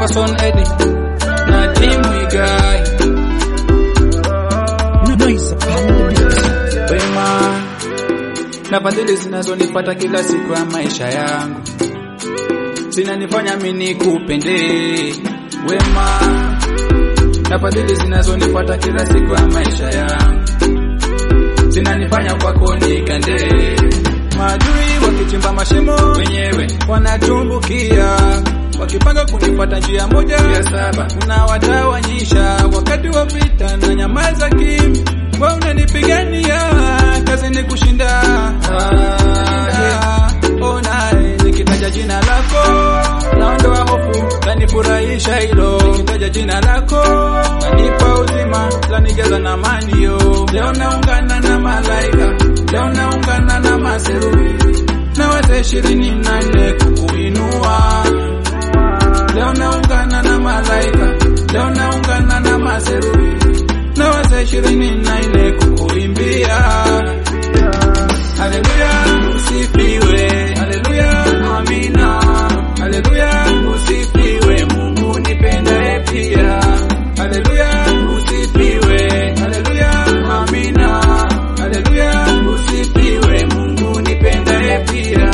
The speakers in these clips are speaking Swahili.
Emerson Eddie na timu Igai wema na fadhili zinazonipata kila siku ya maisha yangu zinanifanya mimi nikupende wema na fadhili zinazonipata kila siku ya maisha yangu zinanifanya kwako nikande maadui wakichimba mashimo wenyewe wanatumbukia wakipanga kunipata njia moja ya saba unawatawanyisha wakati wa vita na nyamaza kim wa unanipigania kazi ni kushinda ah, oh, nae, nikitaja jina lako naondoa hofu lanifurahisha hilo nikitaja jina lako lanipa uzima lanijaza na amani yo leo naungana na malaika leo naungana na maserufi na wazee ishirini na nne kukuinua leo naungana na malaika leo naungana na maserufi na wazee ishirini na nne kukuimbia haleluya usifiwe haleluya amina haleluya usifiwe mungu nipendaye pia haleluya usifiwe haleluya amina haleluya usifiwe mungu nipendaye pia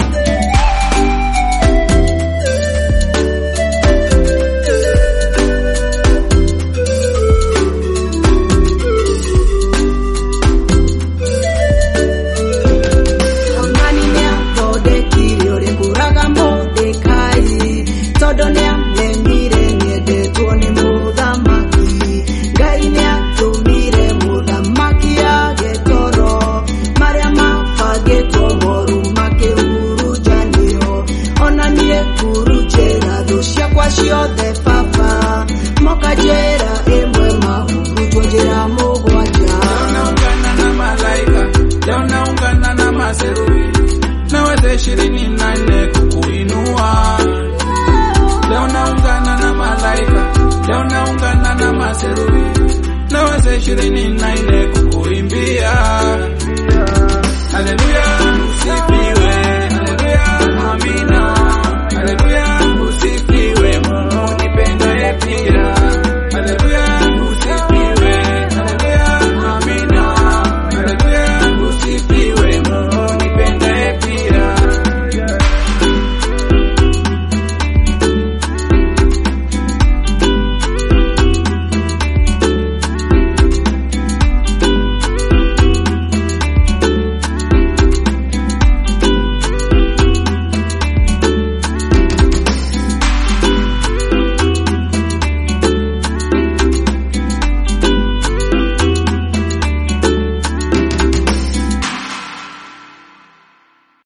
Hamani nĩathondekire ũrĩkũraga Mordekai tondũ nĩamenyire nĩendetwo nĩ mũthamaki Ngai nĩatũmire mũthamaki age toro marĩa mabangĩtwo moru makĩhurunjanio ona niĩ hurunjĩra thũ ciakwa ciothe baba moka njĩra ĩmwe mahurunjwo njĩra mũgwanja Leo naungana na malaika, leo naungana na maserufi na wazee ishirini na nne kukuinua. Leo naungana na malaika, leo naungana na maserufi na wazee ishirini na nne kukuimbia.